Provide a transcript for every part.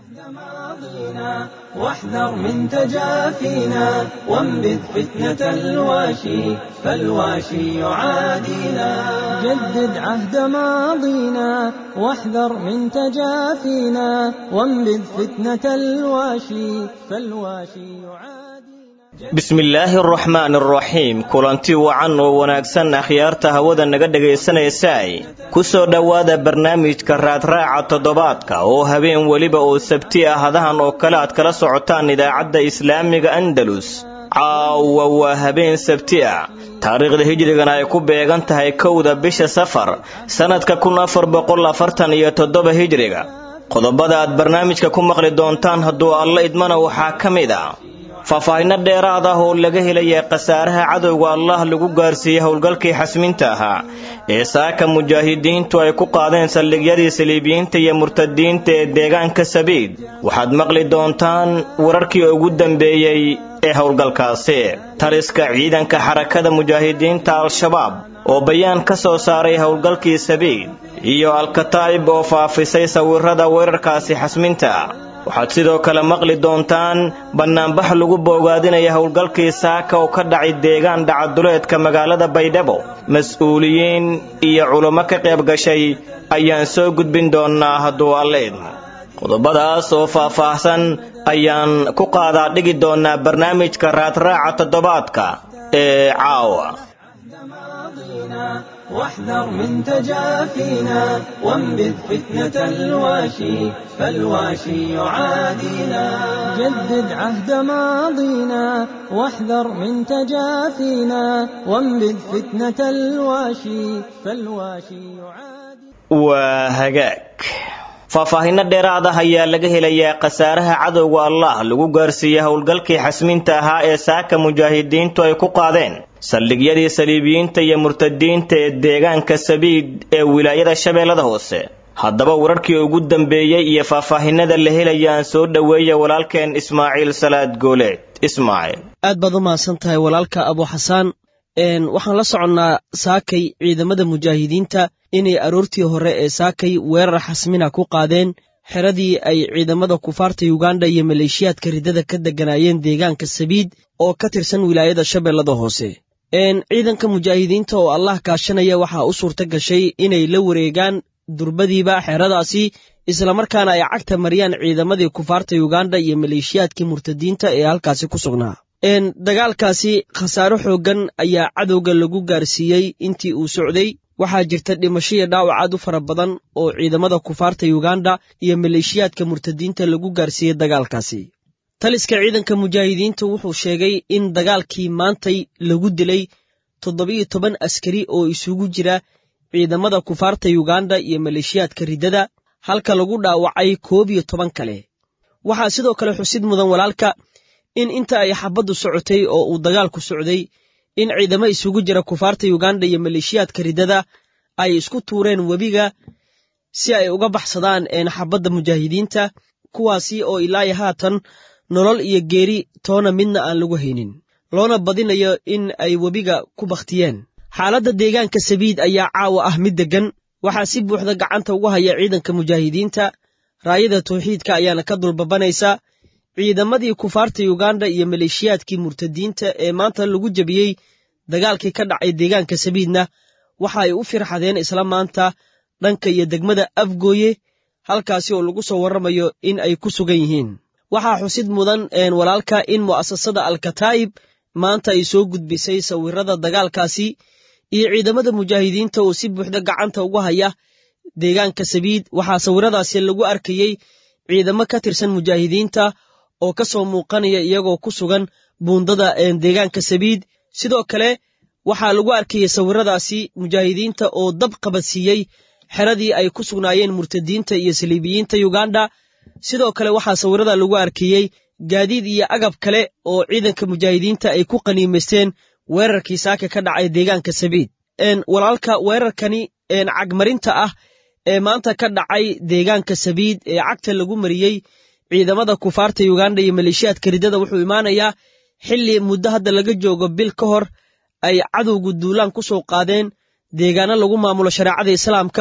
ماضينا واحذر من تجافينا وانبذ فتنة الواشي فالواشي يعادينا جدد عهد ماضينا واحذر من تجافينا وانبذ فتنة الواشي فالواشي يعادينا bismillaahi araxmaan araxiim kulanti wacan oo wanaagsan akhyaarta hawada naga dhegaysanaysaay ku soo dhowaada barnaamijka raadraaca toddobaadka oo habeen weliba oo sabti ah hadahan oo kale aad kala socotaan idaacadda islaamiga andalus caawa waa habeen sabti ah taariikhda hijrigana ay ku beegan tahay kowda bisha safar sannadka kun afar boqol afartan iyo toddoba hijriga qodobada aad barnaamijka ku maqli doontaan hadduu alla idmana waxaa ka mid a faahfaahinno dheeraad ah oo laga helaya khasaaraha cadowga allah lagu gaarsiiyey howlgalkii xasminta ahaa ee saaka mujaahidiintu ay ku qaadeen saldhigyadii saliibiyiinta iyo murtadiinta ee deegaanka sabiid waxaad maqli doontaan wararkii ugu dambeeyey ee howlgalkaasi taliska ciidanka xarakada mujaahidiinta al-shabaab oo bayaan ka soo saaray howlgalkii sabiid iyo alkataa'ib oo faafisay sawirada weerarkaasi xasminta waxaad sidoo kale maqli doontaan bannaanbax lagu boogaadinaya howlgalkii saaka oo ka dhacay deegaan dhacaduleedka magaalada baydhabo mas-uuliyiin iyo culummo ka qayb gashay ayaan soo gudbin doonnaa hadduu alla idmo qodobadaas oo faah-faahsan ayaan ku qaadaa dhigi doonnaa barnaamijka raadraaca toddobaadka ee caawa واحذر من تجافينا وانبذ فتنة الواشي فالواشي يعادينا جدد عهد ماضينا واحذر من تجافينا وانبذ فتنة الواشي فالواشي يعادينا waa hagaag faahfaahinno dheeraad ah ayaa laga helayaa khasaaraha cadowga allah lagu gaarsiiyey howlgalkii xasminta ahaa ee saaka mujaahidiintu ay ku qaadeen saldhigyadii saliibiyiinta iyo murtadiinta ee deegaanka sabiid ee wilaayada shabeellada hoose haddaba wararkii ugu dambeeyey iyo faahfaahinada la helayaan soo dhoweeya walaalkeen ismaaciil salaad gooleed ismaaciil aad baad u mahadsan tahay walaalka abu xasaan waxaan la soconnaa saakay ciidamada mujaahidiinta inay aroortii hore ee saakay weerar xasmina ku qaadeen xeradii ay ciidamada kufaarta yuganda iyo maleeshiyaadka riddada ka degganaayeen deegaanka sabiid oo ka tirsan wilaayada shabeellada hoose ciidanka mujaahidiinta oo allah kaashanaya waxaa u suurta gashay inay la wareegaan durbadiiba xeradaasi islamarkaana ay cagta mariyaan ciidamadii kufaarta yuganda iyo maleeshiyaadkii murtadiinta ee halkaasi ku sugnaa dagaalkaasi khasaaro xooggan ayaa cadowga lagu gaarsiiyey intii uu socday waxaa jirta dhimasho iyo dhaawac aad u fara badan oo ciidamada kufaarta yuganda iyo maleeshiyaadka murtadiinta lagu gaarsiiyey dagaalkaasi taliska ciidanka mujaahidiinta wuxuu sheegay in dagaalkii maantay lagu dilay toddobiyo toban askari oo isugu jira ciidamada kufaarta yuganda iyo maleeshiyaadka riddada halka lagu dhaawacay koob iyo toban kale waxaa sidoo kale xusid mudan walaalka in inta ay xabaddu socotay oo uu dagaalku socday in ciidamo isugu jira kufaarta yuganda iyo maleeshiyaadka riddada ay isku tuureen webiga si ay uga baxsadaan xabadda mujaahidiinta kuwaasi oo ilaayo haatan nolol iyo geeri toona midna aan lagu haynin loona badinayo in ay webiga ku bakhtiyeen xaaladda deegaanka sabiid ayaa caawa ah mid deggan waxaa si buuxda gacanta ugu haya ciidanka mujaahidiinta raayada tawxiidka ayaana ka dulbabanaysa ciidamadii kufaarta yuganda iyo maleeshiyaadkii murtadiinta ee maanta lagu jebiyey dagaalkii ka dhacay deegaanka sabiidna waxa ay u firxadeen isla maanta dhanka iyo degmada afgooye halkaasi oo lagu soo warramayo in ay ku sugan yihiin waxaa xusid mudan walaalka in mu'asasada alkataa'ib maanta ay soo gudbisay sawirada dagaalkaasi iyo ciidamada mujaahidiinta oo si buuxda gacanta ugu haya deegaanka sabiid waxaa sawiradaasi lagu arkayey ciidamo ka tirsan mujaahidiinta oo ka soo muuqanaya iyagoo ku sugan buundada deegaanka sabiid sidoo kale waxaa lagu arkayay sawiradaasi mujaahidiinta oo dab qabadsiiyey xeradii ay ku sugnaayeen murtadiinta iyo saliibiyiinta yuganda sidoo kale waxaa sawirada lagu arkayey gaadiid iyo agab kale oo ciidanka mujaahidiinta ay ku qaniimaysteen weerarkii saaka ka dhacay deegaanka sabiid walaalka weerarkani cagmarinta ah ee maanta ka dhacay deegaanka sabiid ee cagta lagu mariyey ciidamada kufaarta yuganda iyo maleeshiyaadka riddada wuxuu imaanayaa xilli muddo hadda laga joogo bil ka hor ay cadowgu duulaan ku soo qaadeen deegaano lagu maamulo shareecada islaamka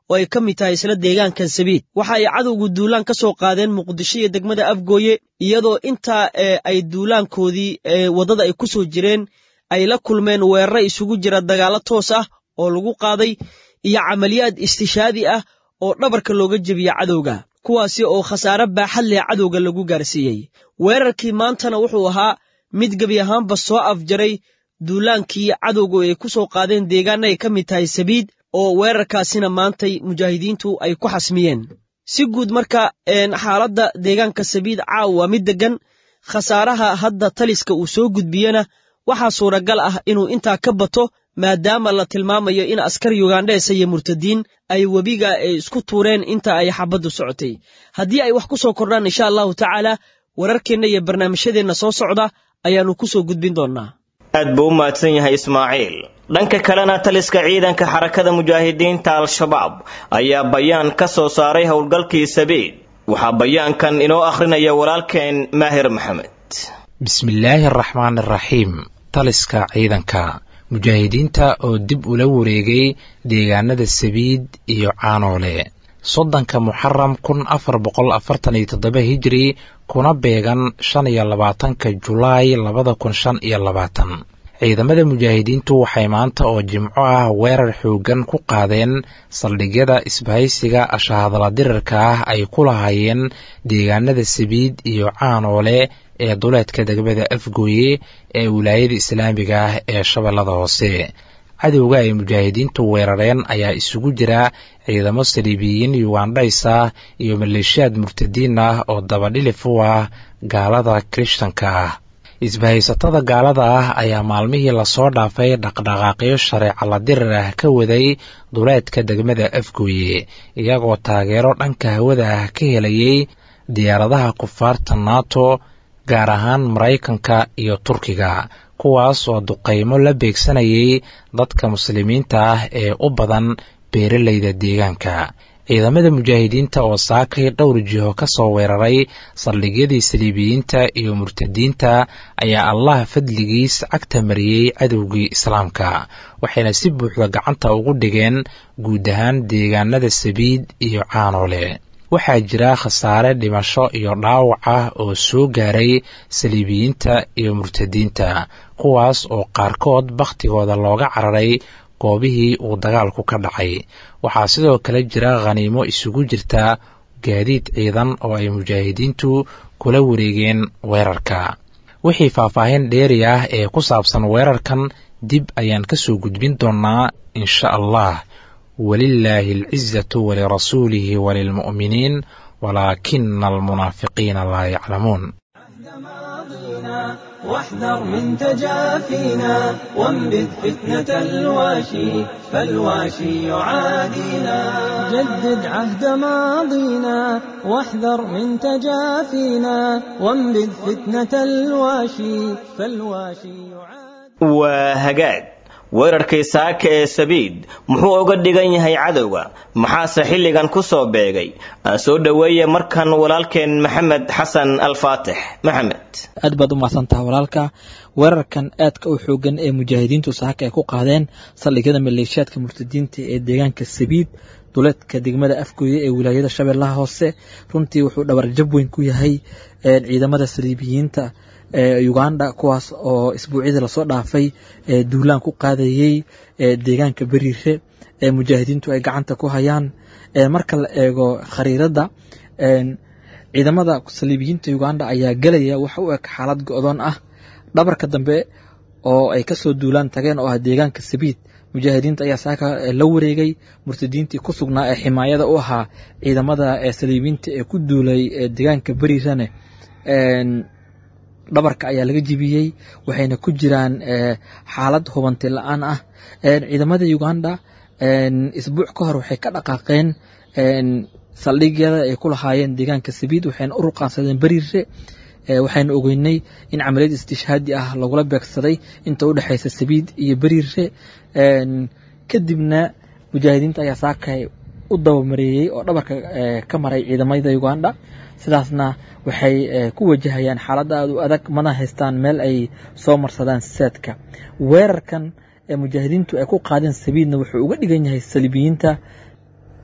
oo ay ka mid tahay isla deegaankan sabiid waxa ay cadowgu duulaan ka soo qaadeen muqdisho iyo degmada afgooye iyadoo intaa ay duulaankoodii waddada ay ku soo jireen ay la kulmeen weerare isugu jira dagaallo toos ah oo lagu qaaday iyo camaliyaad istishaadi ah oo dhabarka looga jebiya cadowga kuwaasi oo khasaare baaxad leh cadowga lagu gaarsiiyey weerarkii maantana wuxuu ahaa mid gebi ahaanba soo afjaray duulaankii cadowgu ay ku soo qaadeen deegaana ay ka mid tahay sabiid oo weerarkaasina maantay mujaahidiintu ay ku xasmiyeen si guud marka xaaladda deegaanka sabiid caaw waa mid deggan khasaaraha hadda taliska uu soo gudbiyena waxaa suuragal ah inuu intaa ka bato maadaama la tilmaamayo in askar yugandheesa iyo murtadiin ay webiga isku tuureen inta ay xabaddu socotay haddii ay wax ku soo kordhaan insha allahu tacaala wararkeenna iyo barnaamijyadeenna soo socda ayaannu ku soo gudbin doonnaa aad buu u mahadsan yahay ismaaciil dhanka kalena taliska ciidanka xarakada mujaahidiinta al-shabaab ayaa bayaan ka soo saaray howlgalkii sabiid waxaa bayaankan inoo akhrinaya walaalkeen maahir maxamed bismillaahi araxmaan araxiim taliska ciidanka mujaahidiinta oo dib ula wareegay deegaanada sabiid iyo caanoole soddonka muxaram kun afar boqol afartan iyo toddoba hijiri kuna beegan shan iyo labaatanka julaay labada kun shan iyo labaatan ciidamada mujaahidiintu waxay maanta oo jimco ah weerar xooggan ku qaadeen saldhigyada isbahaysiga ashahadala dirarka ah ay ku lahaayeen deegaanada sabiid iyo caanoole ee duleedka degmada afgooye ee wilaayada islaamiga ah ee shabeellada hoose cadowga ay mujaahidiintu weerareen ayaa isugu jira ciidamo saliibiyiin yugandhays ah iyo maleeshiyaad murtadiin ah oo dabadhilif u ah gaalada kirishtanka ah isbahaysatada gaalada ah ayaa maalmihii lasoo dhaafay dhaqdhaqaaqyo shareeca la dirar ah ka waday duleedka degmada afgooye iyagoo taageero dhanka hawada ah ka helayay diyaaradaha kufaarta nato gaar ahaan maraykanka iyo turkiga kuwaas oo duqaymo la beegsanayay dadka muslimiinta ah ee u badan beeralayda deegaanka ciidamada mujaahidiinta oo saakay dhowr jiho ka soo weeraray saldhigyadii saliibiyiinta iyo murtadiinta ayaa allah fadligiis cagta mariyey cadowgii islaamka waxayna si buuxda gacanta ugu dhigeen guud ahaan deegaanada sabiid iyo caanoole waxaa jira khasaare dhimasho iyo dhaawac ah oo soo gaaray saliibiyiinta iyo murtadiinta kuwaas oo qaarkood bakhtigooda looga cararay goobihii uu dagaalku ka dhacay waxaa sidoo kale jira khaniimo isugu jirta gaadiid ciidan oo ay mujaahidiintu kula wareegeen weerarka wixii faahfaahin dheeri ah ee ku saabsan weerarkan dib ayaan ka soo gudbin doonnaa insha allah walilaahi alcizatu walirasuulihi walilmu'miniin walaakina almunaafiqiina laa yaclamuun واحذر من تجافينا وانبذ فتنة الواشي فالواشي يعادينا جدد عهد ماضينا واحذر من تجافينا وانبذ فتنة الواشي فالواشي يعادينا وهجاج weerarkii saaka ee sabiid muxuu uga dhigan yahay cadowga maxaase xilligan ku soo beegay aan soo dhoweeye markan walaalkeen maxamed xasan alfaatix maxamed aad baad u mahadsantaha walaalka weerarkan aadka u xoogan ee mujaahidiintu saaka ay ku qaadeen saldhigyada maleeshiyaadka murtadiinta ee deegaanka sabiid duleedka degmada afgooye ee wilaayada shabeellaha hoose runtii wuxuu dhabarjab weyn ku yahay ciidamada saliibiyiinta uganda kuwaas oo isbuucyadii lasoo dhaafay duulaan ku qaadayey deegaanka beriire ee mujaahidiintu ay gacanta ku hayaan marka la eego khariirada ciidamada saliibiyiinta uganda ayaa gelaya waxa u eg xaalad go-doon ah dhabarka dambe oo ay kasoo duulaan tageen oo ah deegaanka sabiid mujaahidiinta ayaa saaka la wareegay murtadiintii ku sugnaa ee ximaayada u ahaa ciidamada saliibiyiinta ee ku duulay deegaanka beriirane dhabarka ayaa laga jibiyey waxayna ku jiraan xaalad hubanti la-aan ah ciidamada uganda isbuuc ka hor waxay ka dhaqaaqeen saldhigyada ay ku lahaayeen deegaanka sabiid waxayna u ruqaansadeen beriire waxayna ogeynay in camaliyad istishhaadi ah lagula beegsaday inta u dhexaysa sabiid iyo beriire kadibna mujaahidiinta ayaa saakay u dabamareeyey oo dhabarka ka maray ciidamada uganda sidaasna waxay ku wajahayaan xaalada aad u adag mana haystaan meel ay soo marsadaan saadka weerarkan ee mujaahidiintu ay ku qaadeen sabiidna wuxuu uga dhigan yahay saliibiyiinta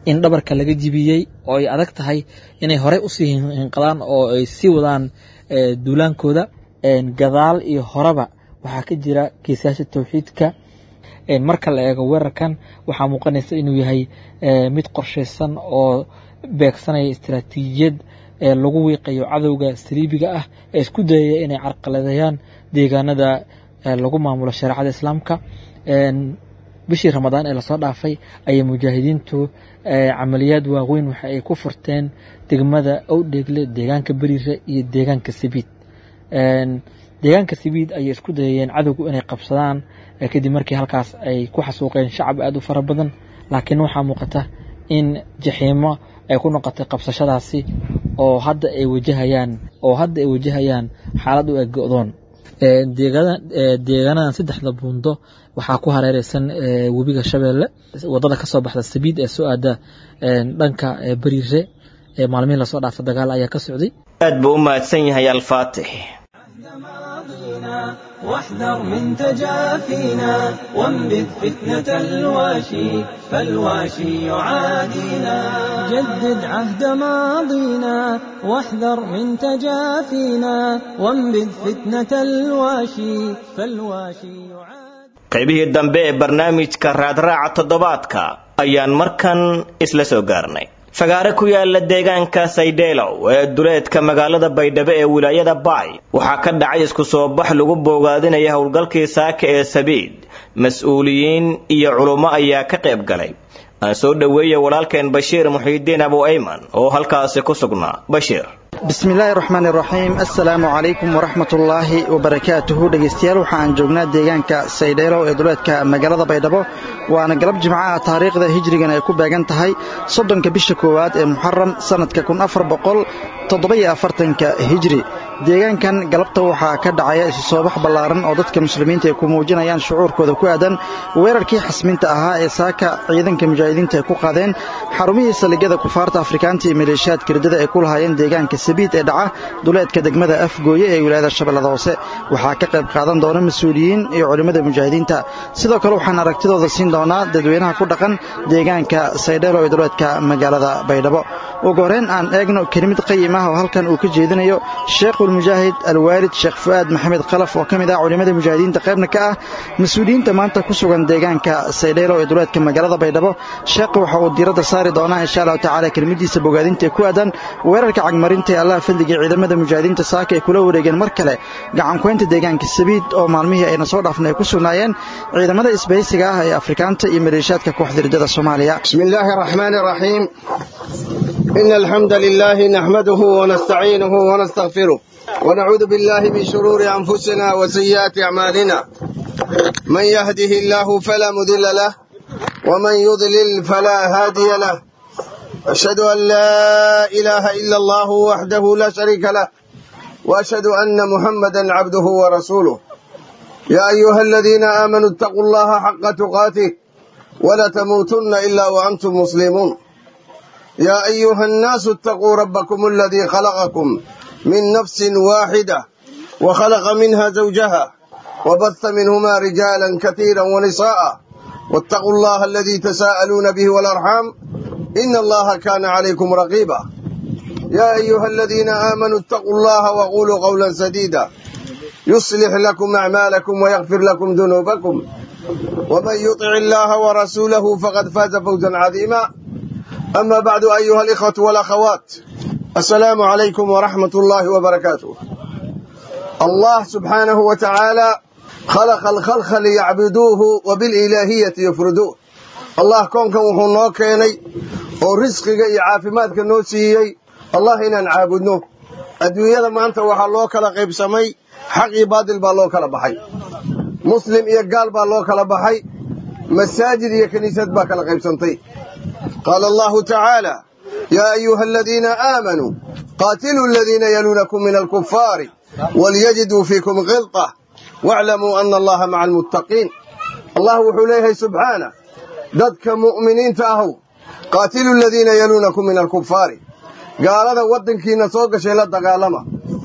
in dhabarka laga jibiyey oo ay adag tahay inay horey usii hinqadaan oo ay sii wadaan duulaankooda gadaal iyo horeba waxaa ka jira geesayaasha towxiidka marka la eego weerarkan waxaa muuqanaysa inuu yahay mid qorshaysan oo beegsanaya istaraatiijiyad lagu wiiqayo cadowga saliibiga ah ee isku dayaya inay carqaladeeyaan deegaanada lagu maamulo shareecada islaamka bishii ramadaan ee lasoo dhaafay ayay mujaahidiintu camaliyaad waaweyn waxa ay ku furteen degmada owdheegle deegaanka beriire iyo deegaanka sabiid deegaanka sabiid ayay isku dayayeen cadowgu inay qabsadaan kadib markii halkaas ay ku xasuuqeen shacab aada u fara badan laakiin waxaa muuqata in jaxiimo ay ku noqotay qabsashadaasi oo hadda ay wajahayaan oo hadda ay wajahayaan xaalad u eg go-doon deegaanadan saddexda buundo waxaa ku hareereysan webiga shabeelle wadada kasoo baxda sabiid ee soo aada dhanka beriire maalmihii lasoo dhaafa dagaal ayaa ka socday aad buu u mahadsan yahay alfaatix واحذر من تجافينا وانبذ فتنة الواشي فالواشي يعادينا جدد عهد ماضينا واحذر من تجافينا وانبذ فتنة الواشي فالواشي يعادينا qaybihii dambe ee barnaamijka raadraaca toddobaadka ayaan markan isla soo gaarnay fagaare ku yaala deegaanka saydheelow ee duleedka magaalada baydhabo ee wilaayada baay waxaa ka dhacay isku soo bax lagu boogaadinaya howlgalkii saaka ee sabiid mas-uuliyiin iyo culummo ayaa ka qayb galay aan soo dhoweeya walaalkeen bashiir muxiidiin abu ayman oo halkaasi ku sugnaa bashiir bismi illaahi raxmaan iraxiim assalaamu calaykum waraxmatullaahi wabarakaatuhu dhegaystayaal waxa aan joognaa deegaanka saydheelow ee duleedka magaalada baydhabo waana galab jimcaha taariikhda hijrigan ay ku beegan tahay soddonka bisha koowaad ee muxaram sannadka kun afar boqol toddoba-iyo afartanka hijri deegaankan galabta waxaa ka dhacaya isu soobax ballaaran oo dadka muslimiinta ay ku muujinayaan shucuurkooda ku aadan weerarkii xasminta ahaa ee saaka ciidanka mujaahidiinta ay ku qaadeen xarumihii saldhigyada kufaarta afrikaanta iyo maleeshiyaadka riddada ay ku lahaayeen deegaanka sabiid ee dhaca duleedka degmada afgooye ee wilaayada shabeellada hoose waxaa ka qayb qaadan doona mas-uuliyiin iyo culimmada mujaahidiinta sidoo kale waxaan aragtidooda siin doonaa dadweynaha ku dhaqan deegaanka saydheelo ee duleedka magaalada baydhabo ugu horreyn aan eegno kelimid qayim ah oo halkan uu ka jeedinayo sheekhulmujaahid alwaalid sheekh fu'aad maxamed khalaf oo ka mid ah culimmada mujaahidiinta qaybna ka ah mas-uuliyiinta maanta ku sugan deegaanka saydheelo ee duleedka magaalada baydhabo sheekha waxa uu diiradda saari doonaa insha allahu tacala kelimadiisa bogaadinta ee ku aadan weerarka cagmarinta ee allaha fadliga ciidamada mujaahidiinta saaka ay kula wareegeen mar kale gacankuhaynta deegaanka sabiid oo maalmihii ayna soo dhaafna ay ku sugnaayeen ciidamada isbahaysiga ah ee afrikaanta iyo maleeshiyaadka kooxda riddada soomaaliya بسم الله الرحمن الرحيم إن الحمد لله نحمده ونستعينه ونستغفره ونعوذ بالله من شرور أنفسنا وسيئات أعمالنا من يهده الله فلا مضل له ومن يضلل فلا هادي له أشهد أن لا إله إلا الله وحده لا شريك له وأشهد أن محمدا عبده ورسوله يا أيها الذين آمنوا اتقوا الله حق تقاته ولا تموتن إلا وأنتم مسلمون يا أيها الناس اتقوا ربكم الذي خلقكم من نفس واحدة وخلق منها زوجها وبث منهما رجالا كثيرا ونساء واتقوا الله الذي تساءلون به والأرحام إن الله كان عليكم رقيبا يا أيها الذين آمنوا اتقوا الله وقولوا قولا سديدا يصلح لكم أعمالكم ويغفر لكم ذنوبكم ومن يطع الله ورسوله فقد فاز فوزا عظيما أما بعد أيها الإخوة والأخوات السلام عليكم ورحمة الله وبركاته الله سبحانه وتعالى خلق الخلق ليعبدوه وبالإلهية يفردوه الله كون كان وحو نoo keenay oo risqiga iyo caafimaadka noo siiyey allah inaan caabudno adduunyada maanta waxaa loo kala qaybsamay xaq iyo baadil baa loo kala baxay muslim iyo gaal baa loo kala baxay masaajid iyo kiniisad baa kala qaybsantay qaala allahu tacaala yaa ayuha aladiina aamanuu qaatiluu aladiina yaluunakum min alkufaari walyajiduu fiikum khilطa waaclamuu ana allaha maca almuttaqiin allah wuxuu leeyahay subxaanah dadka mu'miniinta ahow qaatilu aladiina yaluunakum min alkufaari gaalada waddankiina soo gashay la dagaalama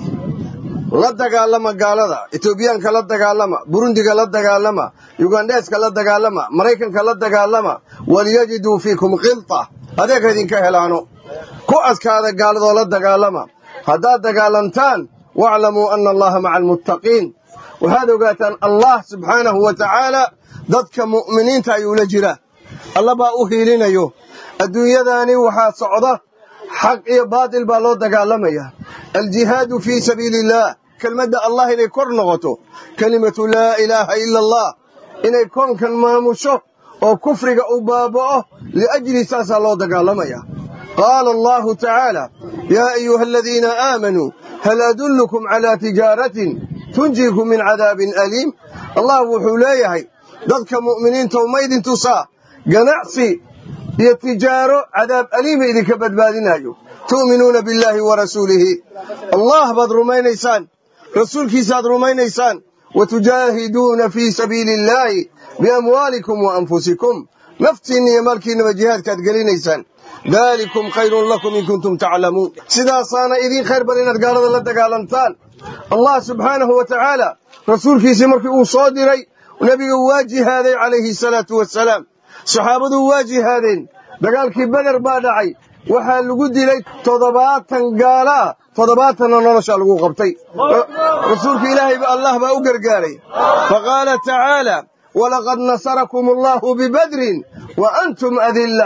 la dagaalama gaalada etoobiyaanka la dagaalama burundiga la dagaalama yugandheeska la dagaalama maraykanka la dagaalama walyajiduu fiikum khilta adeeg idinka helaano ku adkaada gaaladoo la dagaalama haddaad dagaalantaan waaclamuu ana allaha maca almuttaqiin waxaad ogaataan allah subxaanahu wa tacaala dadka mu'miniinta ayuu la jiraa alla baa u hiilinayo adduunyadaani waxaa socda xaq iyo baatil baa loo dagaalamaya aljihaadu fii sabiili illaah kelmadda allah inay kor noqoto kelimatu laa ilaaha ila allah inay koonkan maamusho oo kufriga u baaba'o liajli saasaa loo dagaalamaya qaala allahu tacaala yaa ayuha aladiina aamanuu hal adullukum calaa tijaaratin tunjiikum min cadaabin aliim allah wuxuu leeyahay dadka mu'miniinta uma idin tusaa ganacsi iyo tijaaro cadaab aliima idinka badbaadinayo tu'minuuna billaahi wa rasuulihi allah baad rumaynaysaan rasuulkiisaad rumaynaysaan wa tujaahiduuna fii sabiili illaahi biamwaalikum wa anfusikum naftiinna iyo maalkiinnaba jihaadkaad gelinaysaan daalikum khayrun lakum in kuntum taclamuun sidaasaana idiin khayr bal inaad gaalada la dagaalantaan allah subxaanahu wa tacaala rasuulkiisii markii uu soo diray nebiga waa jihaaday calayhi salaatu wasalaam saxaabadu waa jihaadeen dagaalkii beder baa dhacay waxaa lagu dilay toddobaatan gaala ah toddobaatanna noloshaa lagu qabtay rasuulka ilaahay allah baa u gargaaray faqaala tacaala walaqad nasarakum allahu bibadrin wa antum adillah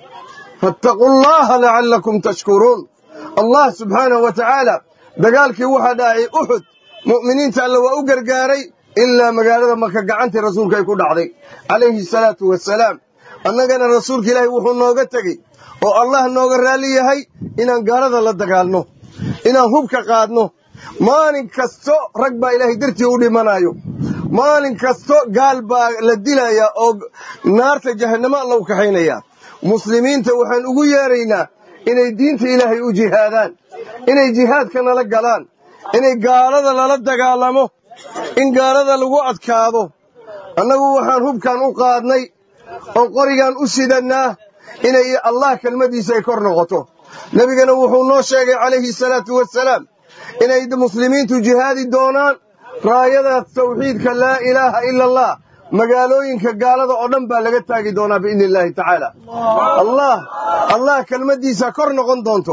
faataquu allaha lacallakum tashkuruun allah subxaanahu wa tacaala dagaalkii waxaa dhacay uxud mu'miniinta alle waa u gargaaray ilaa magaalada maka gacantii rasuulka ay ku dhacday calayhi salaatu wasalaam annagana rasuulka ilaahay wuxuu nooga tegey oo allah nooga raalli yahay inaan gaalada la dagaalno inaan hubka qaadno maalin kasto rag baa ilaahay dartii u dhimanayo maalin kasto gaal baa la dilayaa oo naarta jahannamo alla u kaxaynayaa muslimiinta waxaan ugu yeeraynaa inay diinta ilaahay u jihaadaan inay jihaadka nala galaan inay gaalada lala dagaalamo in gaalada lagu adkaado annagu waxaan hubkan u qaadnay oo qorigan u sidannaa inay allah kelmaddiisa ay kor noqoto nebigana wuxuu noo sheegay calayhi salaatu wasalaam inay muslimiintu jihaadi doonaan raayada tawxiidka laa ilaaha ila allah magaalooyinka gaalada oo dhan baa laga taagi doonaa biidni illaahi tacaala allah allah kelmaddiisa kor noqon doonto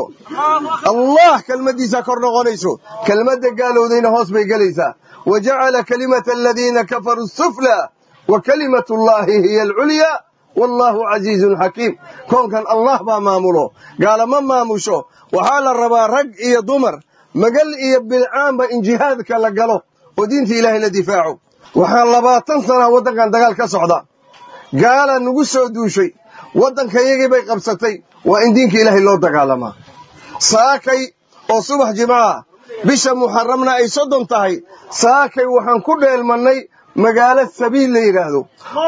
allah kelmaddiisa kor noqonayso kelmadda gaalowdayna hoos bay gelaysaa wa jacala kalimata aladiina kafaruu suflaa wa kalimatu llaahi hiya alculyaa wallaahu casiizun xakiim koonkan allah baa maamulo gaalama maamusho waxaa la rabaa rag iyo dumar magal iyo bilcaanba in jihaadka la galo oo diinta ilaahay la difaaco waxaa labaatan sanaa waddankan dagaal ka socda gaala nagu soo duushay waddanka yagii bay qabsatay waa in diinka ilaahay loo dagaalamaa saakay oo subax jimcaha bisha muxaramna ay soddon tahay saakay waxaan ku dheelmannay magaalo sabiil la yidhaahdo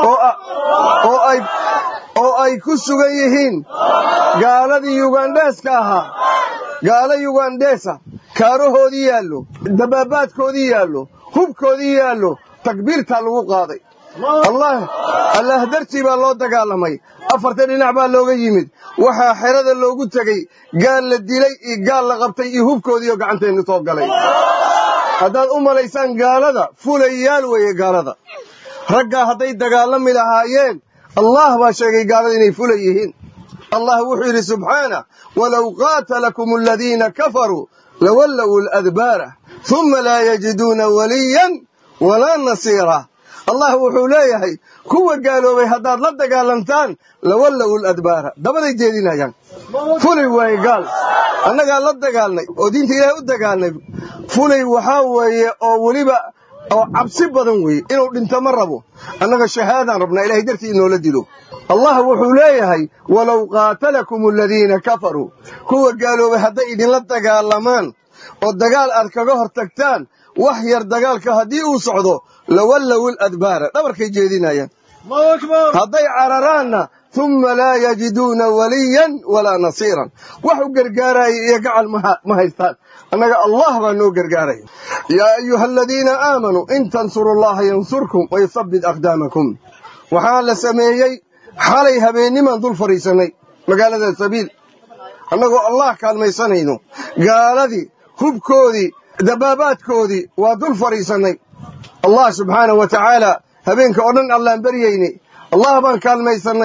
oo ay ku sugan yihiin gaaladii yugandheeska ahaa gaalo yugandheesa kaarahoodii yaallo dabaabaadkoodii yaallo hubkoodii yaallo takbiirtaa lagu qaaday allah dartii baa loo dagaalamay afarta dhinac baa looga yimid waxaa xerada loogu tegey gaal la dilay iyo gaal la qabtay iyo hubkoodiioo gacanteennu soo galay haddaad u malaysaan gaalada fulayaal weeye gaalada raggaa hadday dagaalami lahaayeen allah baa sheegay gaalada inay fula yihiin allah wuxuu yidhi subxaanah walow qaatalakum aladiina kafaruu lawallow ladbaara uma laa yajiduuna waliyan walaa nasiira allah wuxuu leeyahay kuwa gaaloobay haddaad la dagaalantaan lawallow ladbaara dabaday jeedinayaan fulay waaye gaal annagaa la dagaalnay oo diinta ilaahay u dagaalnay fulay waxaa weeye oo weliba oo cabsi badan weeye inuu dhinto ma rabo annaga shahaadaan rabnaa ilahay dartii inoola dilo allah wuxuu leeyahay walow qaatalakum aladiina kafaruu kuwa gaaloobay hadday idinla dagaalamaan oo dagaal aad kaga hor tagtaan wax yar dagaalka haddii uu socdo lawallow ladbaara dhabarkay jeedinayaan hadday cararaanna uma laa yajiduuna waliyan walaa nasiiran wax u gargaaraya iyo gacal ma haystaan annaga allah baa noo gargaaraya yaa ayuha aladiina aamanuu in tansuru allaha yansurkum wayusabbit aqdaamakum waxaa la sameeyey xalay habeennimaan dul fadhiisannay magaalada sabiil annagoo allah kaalmaysanayno gaaladii hubkoodii dabaabaadkoodii waa dul fadhiisannay allah subxaanahu wa tacaala habeenka oo dhan allaan baryaynay allah baan kaalmaysannay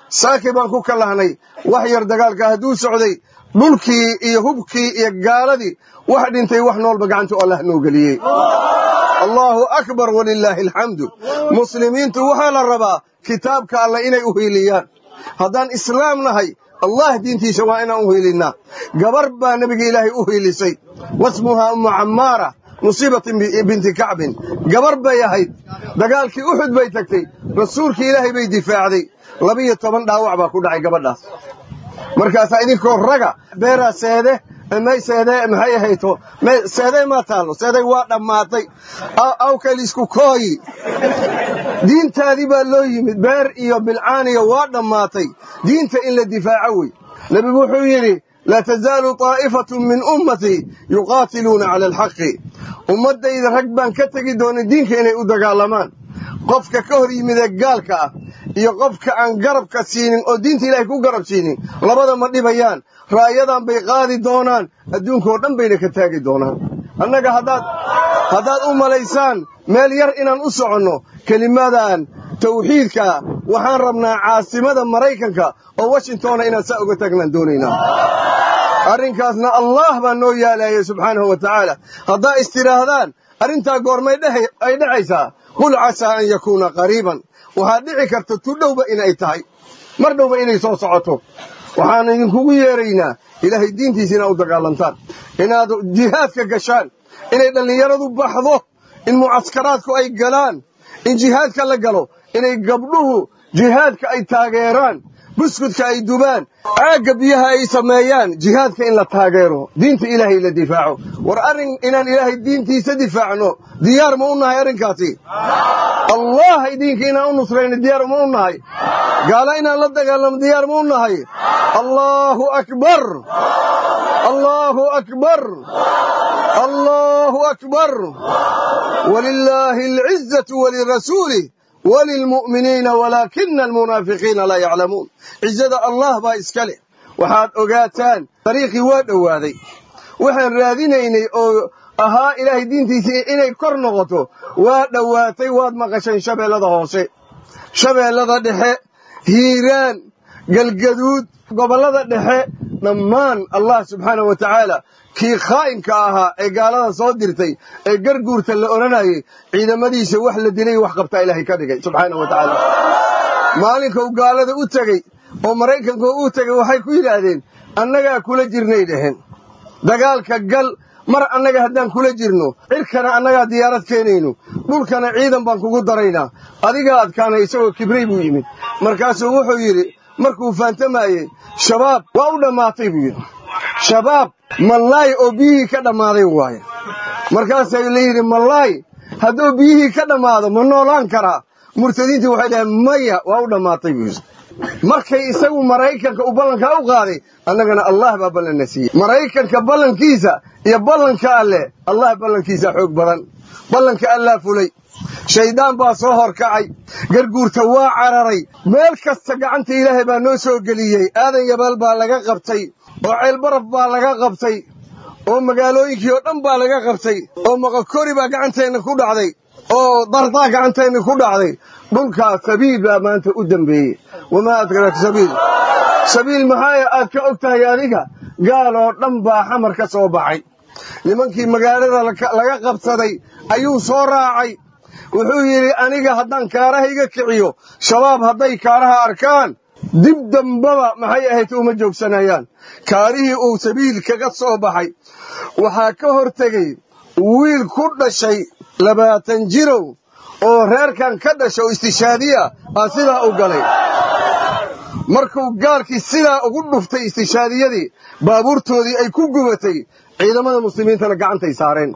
saaki baan ku kallahnay wax yar dagaalka hadduu socday dhulkii iyo hubkii iyo gaaladii wax dhintay wax noolba gacanta allah noo geliyey allaahu akbar walilaahi alxamdu muslimiintu waxaa la rabaa kitaabka allah inay u hiiliyaan haddaan islaam nahay allah diintiisa waa inaan u hiilinnaa gabar baa nebiga ilaahay u hiilisay wasmuhaa ummu cammaara musiibatin binti kacbin gabar bay ahayd dagaalkii uxud bay tagtay rasuulkii ilaahay bay difaacday labiyo toban dhaawac baa ku dhacay gabadhaas markaasaa idinkoo raga beeraa seede may seede maxay ahayto seeday maa taallo seeday waa dhammaatay awkalisku kooyi diintaadii baa loo yimid beer iyo bilcaaniya waa dhammaatay diinta in la difaaco wey nebigu wuxuu yidhi laa tazaalu طaa'ifatun min ummatii yuqaatiluuna cala alxaqi ummaddayda rag baan ka tegi doonin diinka inay u dagaalamaan qofka ka hor yimidee gaalka ah iyo qofka aan garabka siinin oo diinta ilaahay ku garab siinin labada ma dhibayaan ra'yadan bay qaadi doonaan adduunkaoo dhan bayna ka taagi doonaan annaga haddaad haddaad u malaysaan meel yar inaan u soconno kelimadan tawxiidkaa waxaan rabnaa caasimada maraykanka oo washingtonna inaan saa uga taagnaan doonaynaa arrinkaasna allah baa noo yaalayay subxaanahu wa tacaala haddaa istidhaahdaan arrintaa goormay ay dhexaysaa qul casaa an yakuuna qariiban waxaad dhici karta tu dhowba inay tahay mar dhowba inay soo socoto waxaan idinkugu yeeraynaa ilaahay diintiisa inaad u dagaalantaan inaad jihaadka gashaan inay dhallinyaradu baxdo in mucaskaraadku ay galaan in jihaadka la galo inay gabdhuhu jihaadka ay taageeraan buskudka ay dubaan caagga biyaha ay sameeyaan jihaadka in la taageero diinta ilaahay la difaaco war arrin inaan ilaahay diintiisa difaacno diyaar ma u nahay arrinkaasi allah idinka inaan u nusrayno diyaar ma u nahay gaala inaan la dagaalamo diyaar ma u nahay allaahu akbar allaahu akbar allaahu akbar walilaahi alcizatu walirasuulih walilmu'miniina walaakina almunaafiqiina laa yaclamuun cizada allah baa iska leh waxaad ogaataan dariiqii waa dhowaaday waxaan raadinaynay oo ahaa ilaahay diintiisii inay kor noqoto waa dhowaatay waad maqasheen shabeellada hoose shabeellada dhexe hiiraan galgaduud gobollada dhexe dhammaan allah subxaanahu wa tacaala kii khaa'inka ahaa ee gaalada soo dirtay ee garguurta la odhanayay ciidamadiisa wax la dilay wax qabtaa ilaahay ka dhigay subxaanahu wa tacaala maalinka uu gaalada u tegey oo maraykanka u tegey waxay ku yidhaahdeen annagaa kula jirnay dheheen dagaalka gal mar annaga haddaan kula jirno cirkana annagaa diyaarad keenayno dhulkana ciidan baan kugu daraynaa adigaa adkaanay isagoo kibray buu yimid markaasuu wuxuu yidhi markuu faantamaayey shabaab waa u dhammaatay buu yidhi shabaab mallaay oo biyihii ka dhammaaday waaye markaasaa la yidhi mallaay hadduu biyihii ka dhammaado ma noolaan karaa murtadiintii waxay dhaheen maya waa u dhammaatay buu yidhi markay isagu maraykanka uu ballankaa u qaaday annagana allah baa ballanna siiyey maraykanka ballankiisa iyo ballanka alleh allah ballankiisa xoog badan ballanka allaa fulay shayddaan baa soo horkacay garguurta waa cararay meel kasta gacanta ilaahay baa noo soo geliyey aadan yabaal baa laga qabtay oo ceelbaraf baa laga qabtay oo magaalooyinkii oo dhan baa laga qabtay oo maqokori baa gacanteenna ku dhacday oo dardaa gacanteenna ku dhacday dhulkaas sabiil baa maanta u dembeeyey wamaa adraka sabiil sabiil maxaa aad ka og tahay adiga gaal oo dhan baa xamar ka soo baxay nimankii magaalada laga qabsaday ayuu soo raacay wuxuu yidhi aniga haddaan kaarahayga kiciyo shabaab hadday kaaraha arkaan dib dambaba maxay ahayd uma joogsanayaan kaarihii uu sabiil kaga soo baxay waxaa ka hor tegey wiil ku dhashay labaatan jirow oo reerkan ka dhasha oo istishaadiya aa sidaa u galay markuu gaalkii sidaa ugu dhuftay istishaadiyadii baabuurtoodii ay ku gubatay ciidamada muslimiintana gacantay saareen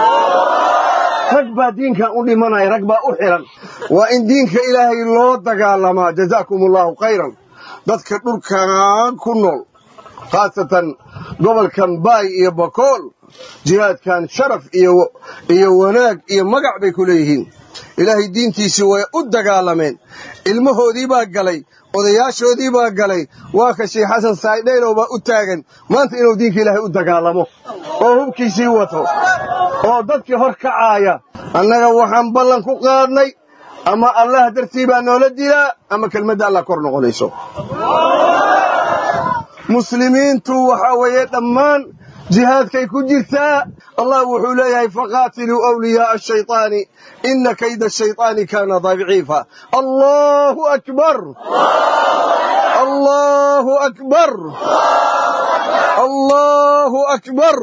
rag baa diinkan u dhimanaya rag baa u xihan waa in diinka ilaahay loo dagaalamaa jazaakum allaahu khayran dadka dhulkan ku nool khaasatan gobolkan baay iyo bakool jihaadkan sharaf iyo wanaag iyo magac bay ku leeyihiin ilaahay diintiisii way u dagaalameen ilmahoodii baa galay odayaashoodii baa galay waa ka sheekh xasan saydhaylow baa u taagan maanta inuu diinka ilaahay u dagaalamo oo hubkiisii wato oo dadkii hor kacaaya annaga waxaan ballan ku qaadnay ama allah dartii baa noola dilaa ama kelmadda allah kor noqonayso muslimiintu waxaa weeye dhammaan jihaadkay ku jirtaa allah wuxuu leeyahay faqaatiluu awliyaaa ashayطaani ina kayda ashayطaani kaana daciifa allahu akbar allahu akbar allahu akbar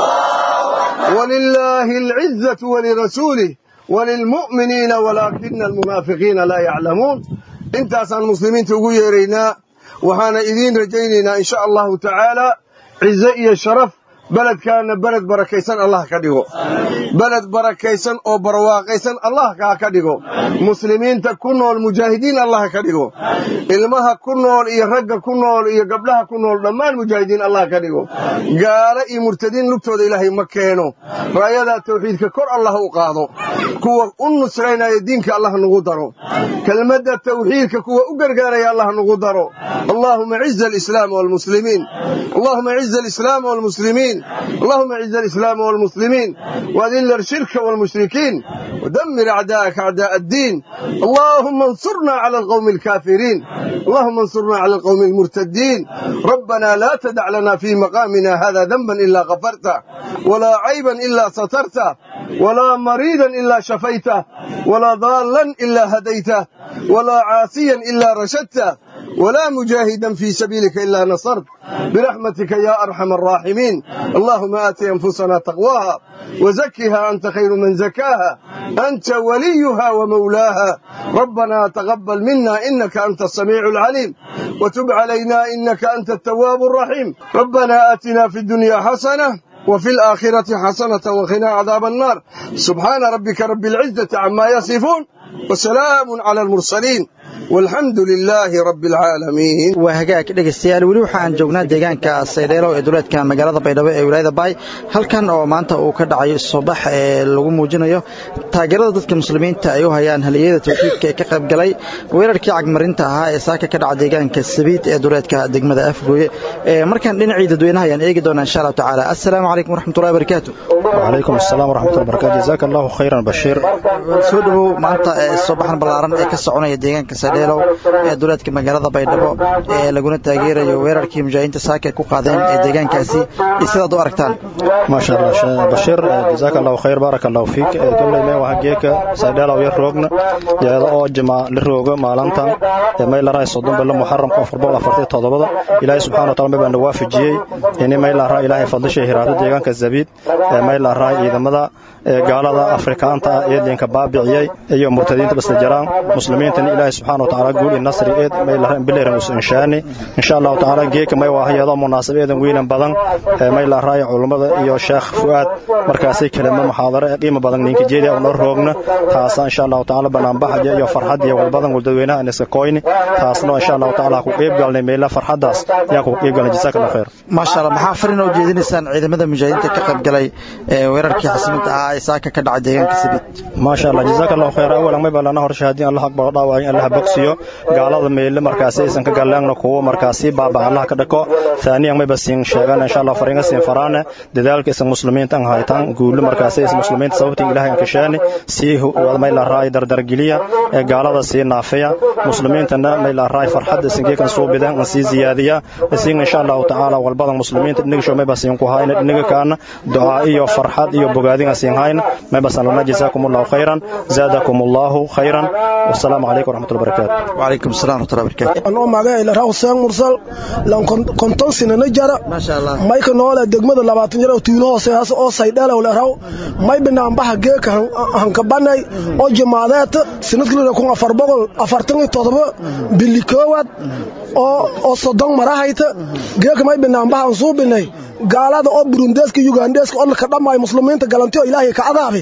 walilaahi alcizatu walirasuulih walilmu'miniina walaakina almunaafiqiina laa yaclamuun intaasaan muslimiinta ugu yeeraynaa waxaana idiin rajaynaynaa in sha allahu tacaala cize iyo sharaf beledkaana beled barakaysan allah ka dhigo beled barakaysan oo barwaaqaysan allah kaa ka dhigo muslimiinta ku nool mujaahidiin allah ka dhigo ilmaha ku nool iyo ragga ku nool iyo gabdhaha ku nool dhammaan mujaahidiin allah ka dhigo gaalo iyo murtadiin lugtooda ilaahay ma keeno raayadaa tawxiidka kor allah u qaado kuwa u nusraynaya diinka allah nagu daro kelmadda tawxiidka kuwa u gargaaraya allah nagu daro allahuma ciza alislaam walmuslimiin allahuma ciza alislaam walmuslimiin اللهم اعز الإسلام والمسلمين وأذل الشرك والمشركين ودمر أعداءك أعداء الدين اللهم انصرنا على القوم الكافرين اللهم انصرنا على القوم المرتدين ربنا لا تدع لنا في مقامنا هذا ذنبا إلا غفرته ولا عيبا إلا سترته ولا مريضا إلا شفيته ولا ضالا إلا هديته ولا عاصيا إلا رشدته ولا مجاهدا في سبيلك إلا نصرت برحمتك يا أرحم الراحمين اللهم آت أنفسنا تقواها وزكها أنت خير من زكاها أنت وليها ومولاها ربنا تقبل منا إنك أنت السميع العليم وتب علينا إنك أنت التواب الرحيم ربنا آتنا في الدنيا حسنة وفي الآخرة حسنة وقنا عذاب النار سبحان ربك رب العزة عما يصفون وسلام على المرسلين والحمد لله رب العالمين waa hagaag dhegaystayaal weli waxa aan joognaa deegaanka saydheelo ee duleedka magaalada baydhabo ee wilaayada baay halkan oo maanta uu ka dhacayo soobax ee lagu muujinayo taageerada dadka muslimiinta ay u hayaan haliyada tawxiidka ee ka qayb galay weerarkii cagmarinta ahaa ee saaka ka dhaca deegaanka sabiid ee duleedka degmada afgooye markaan dhinacii dadweynaha ayaan eegi doonaa insha allahu tacaala assalaamu calaykum waraxmatullahi wabarakaatu وعليكم السلام ورحمة الله وبركاته جزاك الله خيرا بشير soo dhowow maanta ee soobaxan ballaaran ee ka soconaya deegaanka saydheelow ee duleedka magaalada baydhabo ee laguna taageerayo weerarkii mujaahidiinta saaka ay ku qaadeen ee deegaankaasi iyo sidaad u aragtaan ما شاء الله شا- بشير جزاك الله خير بارك الله فيك قبل ما وهجيك سيدال او يروغنا يا او جما لروغ مالنتان ما لا راي صدون بلا محرم كفر بلا فرتي تodobada ilaahay subhanahu wa ta'ala baan waafajiyay in ma la raay ilaahay fadlishay hiraada deegaanka zabiid ma la raay ciidamada gaalada afrikaanta ee deegaanka baabiciyay iyo murtadiinta bas jaraan muslimiintan ilaahay subhanahu wa ta'ala guul in nasri eed ma la raay bileeran us inshaani insha Allah ta'ala geeka may waahayada munaasabadeedan weeynan badan ma la raay culimada iyo sheekh fuad markaasay kelimo muxaadaro ee qiimo badan ninka jeedi oo noo roogna taas insha Allah ta'ala banaan baxaya iyo farxad iyo walbadan dadweynaha in iska kooyni taasna insha Allah ta'ala ku qeyb galnay meela farxadaas yaa ku qeyb galnay jazakallahu khayr maasha allah maxaa farin oo jeedinaysaan ciidamada mujaahidiinta ka qayb galay ee weerarkii xasiminta ahaa ee saaka ka dhacay deegaanka sabiid ما شاء الله جزاك الله خير اولا ما بلana hor shahaadin Allah akbar dhaaway Allah bogsiyo gaalada meela markaas aysan ka galaangna kuwa markaasi baaba Allah ka dhako thaniyan ma basin sheegan insha Allah faringa sin farana dadaalka isan muslimiinta aan haytaan guul markaas aysan muslimiinta sababta ilaahay aan ka sheeni si wada ma la raay dardar geliya ee gaalada si naafiya muslimiintana ma la raay farxad isan geekan soo bidan si ziyaadiya isin insha Allah taala walbadan muslimiinta inaga soo ma basin ku hayna inaga kaana ducaa iyo farxad iyo bogaadin asin hayna ما بس الله جزاكم الله خيرا زادكم الله خيرا والسلام عليكم ورحمة الله وبركاته وعليكم السلام ورحمة الله وبركاته anoo magaca ila raw seen mursal lan konton sinana jara maasha allah mayka noole degmada labaatan jara tuulo hoosehaas oo saydhalow le raw may binaanbaxa geeka hankabanay oo jamaadeed sanadkii kun afar boqol afartan iyo todoba bili koowaad oo oo soddon marahayta geeka may binaanbaxan suubinay gaalada oo burundeeska yugandeeska oo ka dhammaay muslimiinta galanti oo ilaahay ka cadaabe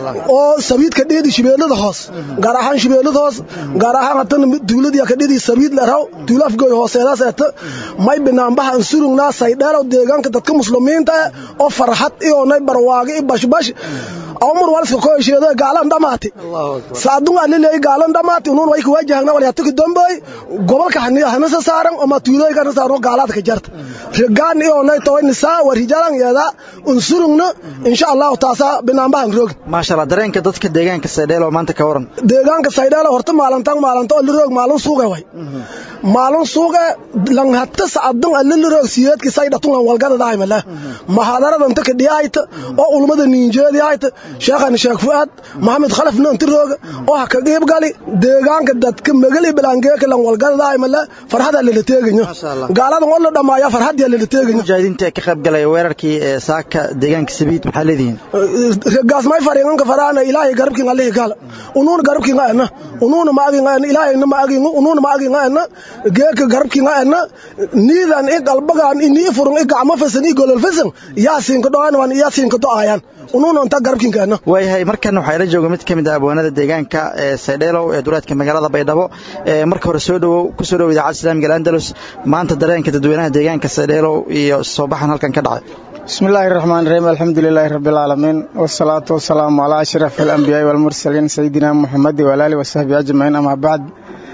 oo sabiidka dheedi shibeelada hoos gaar ahaan shibeelada hoos gaar ahaan hatana duuladii ka dheedi sabiid la raw duula afgooy hooseedaas eeta may binaanbaha an surugnaa saydheelow deegaanka dadka muslimiinta oo farxad iyo nay barwaaqo iyo bashbash awmur walska ko hesheedo gaalan dhamaati saadun aliley gaalan dhamaati unuun way ka wajahna wal yatuki damboy gobolka hanisa saaran ama tuuloy kana saaro gaalaad ka jarta rigaan iyo nay toy nisaa war hijalan yeeda unsurugna insha Allah taasa binaanbaan roog maasha Allah dareenka dadka deegaanka Saydheelo maanta ka waran deegaanka Saydheelo horta maalintan maalinta oo roog maalin suuqa way maalin suuqa lan hatta saadun alil roog siyeedki saydhatun lan walgada daimala mahadarada inta ka dhiyayta oo ulmada niinjeediyayta sheekhan sheekh fuad maxamed khalaf noonti roog oo ha ka qeyb gali deegaanka dadka magali bilaangeeka lan walgada daimala farxada la teegayo gaalada oo la dhamaaya farxada la teegayo mujaahidiinta ka qayb galay weerarkii saaka deegaanka sabiid maxaa leedihiin gaas may fariinka faraana ilaahay garabkiin allah gal unuun garabkiin ana unuun ma agin ana ilaahay ma agin unuun ma agin ana geeka garabkiin ana niidan i qalbagan ini furun i gacmo fasan i golol fasan yaasin ka dhoan wan yaasin ka doayan unuun onta garabkiin ana waayahay markan waxaa ila jooga mid ka mid ah abwaanada deegaanka ee saydheelow ee duleedka magaalada baydhabo marka hore soo dhowow ku soo dhow idaacadda islaamiga andalus maanta dareenka dadweynaha deegaanka saydheelow iyo soo baxan halkan ka dhacay بسم الله الرحمن الرحيم الحمد لله رب العالمين والصلاة والسلام على أشرف الأنبياء والمرسلين سيدنا محمد وعلى آله وصحبه أجمعين أما بعد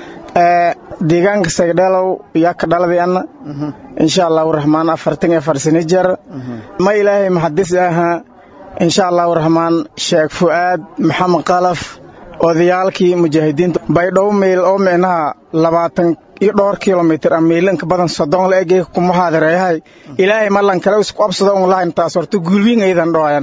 deegaanka sagdhalow yaa ka dhaladay anna insha allahu raxmaan afartan iyo afar sano jeer ma ilaahay maxadis aha insha allahu raxmaan sheekh fu'aad maxamed qalaf odayaalkii mujaahidiinta baydhow meyl oo micnaha labaatan iyo dhowr kilomitir a miilanka badan soddon la egey kuma haadareeyahay ilaahay malan kale isku absado un lahayn taas horta guulwiin aydan dhoayan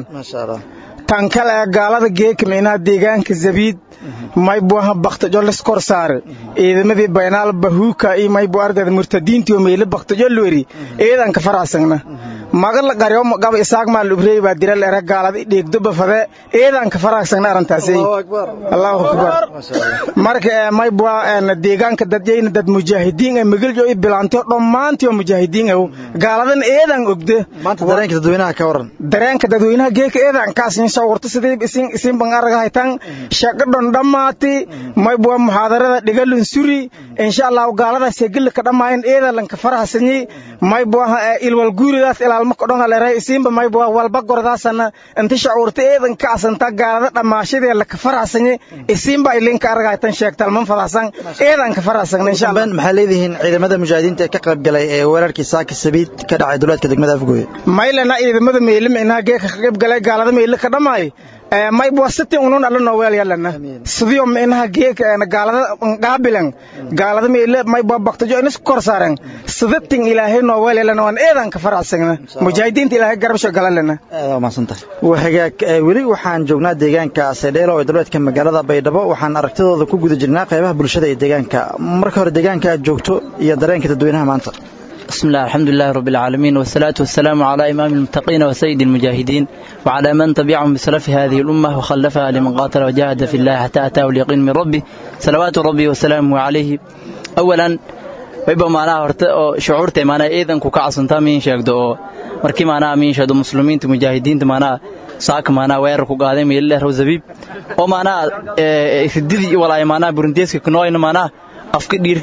tan kale ee gaalada geeka micnaha deegaanka zabiid maybu aha baktajo liskor saare ciidamadii baynaal bahuuka iyo maybu ardayda murtadiintii oo meyle baktajo lweri ciidanka faraasagna magala qaryo gaba isaaq maal ubrey baa diral era gaalada dheegdo bafade ciidanka faraasagna arintaasay allahu akbar marka maybu deegaanka dadyayna dad mujaahidiin ee magaljo i bilaanto dhammaantii oo mujaahidiin ah gaaladan ciidan ogde maanta dareenka dadweynaha ka waran dareenka dadweynaha geeka ciidankaas in sawirto sidii isin isin ban aragahaytan shaqo dhon dhammaati maybuwa muxaadarada dhigalun suri insha allahu gaaladaas segil ka dhamaayin ciidalanka farahsanyi maybuwa ilwal guuridaas ilaalma kodhon haleeray isinba maybuwa walba gordaasana inta shacuurta ciidan ka asanta gaalada dhamaashadee laka farahsanyi isinba ilinka aragahaytan sheegtalman fadahsan ciidanka farahsan insha allah maxaa leedihiin ciidamada mujaahidiinta ee ka qayb galay ee weerarkii saaka sabiid ka dhacay duleedka degmada afgooye maylana ciidamada meyle micnaha geeka ka qayb galay gaalada meyle ka dhamaay maybuwa sitin unun alla nooweel yalana sidiyo micnaha geeka gaalada qaabilan gaalada meyle maybuwa baktajo inis kor saaren sidatin ilaahay nooweel yalana waan eedanka faracsagna mujaahidiinta ilaahay garabsho galalana waa hagaag weli waxaan joognaa deegaanka saydheelo ee duleedka magaalada baydhabo waxaan aragtidooda ku guda jirnaa qaybaha bulshada ee deegaanka marka hore deegaanka aad joogto iyo dareenka dadweynaha maanta بسم الله الحمد لله رب العالمين والصلاة والسلام على إمام المتقين وسيد المجاهدين وعلى من تبعهم بسلف هذه الأمة وخلفها لمن قاتل وجاهد في الله حتى أتاه اليقين من ربه صلوات ربي وسلامه عليه أولا wayba maanaha horta oo shucuurta maanaha ciidanku ka casantaa miin sheegdo oo markii maanaha miin sheegdo muslimiinta mujaahidiinta maanaha saaka maanaha weerar ku qaaday meelileh raw zabiib oo maanaha rididii walaay maanaha burundeeska kunooyna maanaha afka dhiir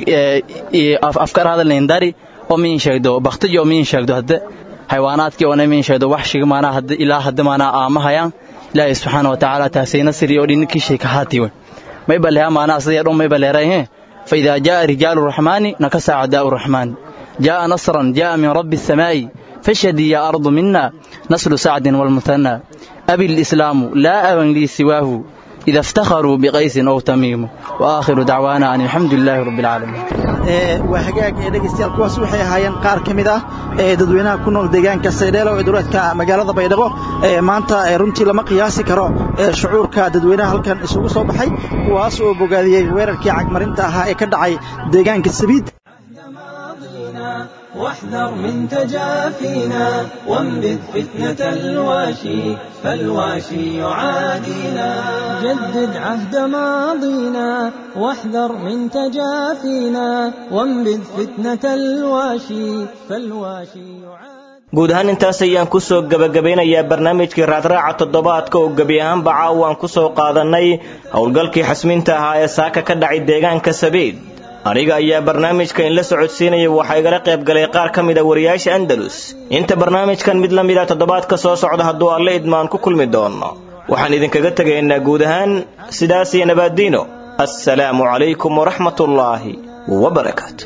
afkar hadalnayn dari oo miin sheegdo baktaji oo miin sheegdo hadde xayawaanaadkii oona miin sheegdo waxshiga maanaha hadde ilaa hadde maanaha aamahayaan ilaahay subxaana wa tacaala taasay nasri oo dhinkii shay ka haatiwe mayba leha maanaha sidii dhan mayba leerahe فإذا جاء رجال الرحمن نكس أعداء الرحمن جاء نصرا جاء من رب السماء فاشهدي يا أرض منا نسل سعد والمثنى أبي الإسلام لا أبا لي سواه إذا افتخروا بقيس أو تميم وآخر دعوانا أن الحمد لله رب العالمين waa hagaag ee dhegaystayaal kuwaas waxay ahaayeen qaar ka mid ah ee dadweynaha ku nool deegaanka saydheelo ee duleedka magaalada baydhabo ee maanta runtii lama qiyaasi karo ee shucuurka dadweynaha halkan isugu soo baxay kuwaas oo bogaadiyey weerarkii cagmarinta ahaa ee ka dhacay deegaanka sabiid واحذر من تجافينا وانبذ فتنة الواشي فالواشي يعادينا جدد عهد ماضينا واحذر من تجافينا وانبذ فتنة الواشي فالواشي يعادينا guud ahaan intaas ayaan ku soo gebagabeynayaa barnaamijkii raadraaca toddobaadka oo gebi ahaanba caawa aan ku soo qaadannay howlgalkii xasminta ahaa ee saaka ka dhacay deegaanka sabiid aniga ayaa barnaamijka inla socodsiinaya waxaa igala qayb galay qaar ka mid a wariyaasha andalus inta barnaamijkan mid la mid a toddobaadka soo socda hadduu alle idmaan ku kulmi doono waxaan idinkaga tegaynaa guud ahaan sidaas iyo nabaaddiino assalaamu calaykum waraxmatullaahi wabarakaatu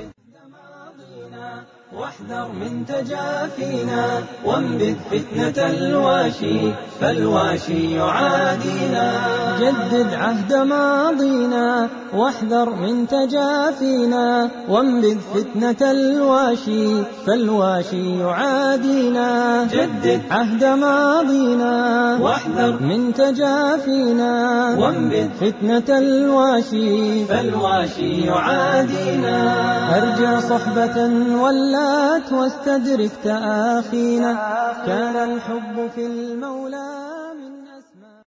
واحذر من تجافينا وانبذ فتنة الواشي فالواشي يعادينا جدد عهد ماضينا واحذر من تجافينا وانبذ فتنة الواشي فالواشي يعادينا جدد عهد ماضينا واحذر من تجافينا وانبذ فتنة الواشي فالواشي يعادينا أرجى صحبة ولات واستدرك تآخينا كان الحب في المولى